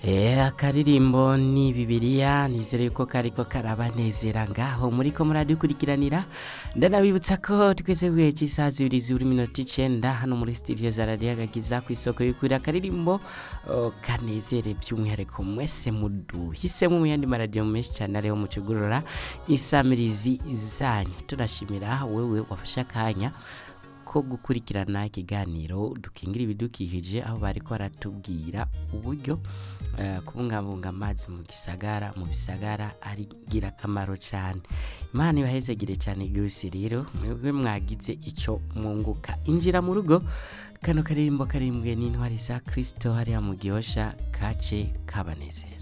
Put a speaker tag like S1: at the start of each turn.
S1: Eh, akaririmbo ni bibiliya nizere yuko kariko karabanezera ngaho muriko muradukurikiranira ndanabibutsa ko twese guhe cy'isaha zibiri ziburi minota icenda hano muri studio za radiyo agakiza ku isoko y'ukuri akaririmbo oh, kanezere by'umwihariko mwese muduhisemo mu yandi maradiyo menshi cyane ariho mucugurura isamirizi zanyu turashimira wewe wafashe akanya ko gukurikirana ikiganiro dukingira ibidukikije aho bariko baratubwira uburyo eh, kubungabunga amazi mu gisagara mu bisagara ari ngirakamaro cyane imana ibahezegire cyane rwose rero mwebwe mwagize icyo mwunguka injira mu rugo kano karirimbo karimbwe n'intwari za kirisito hariya mu gihosha kace kabanezera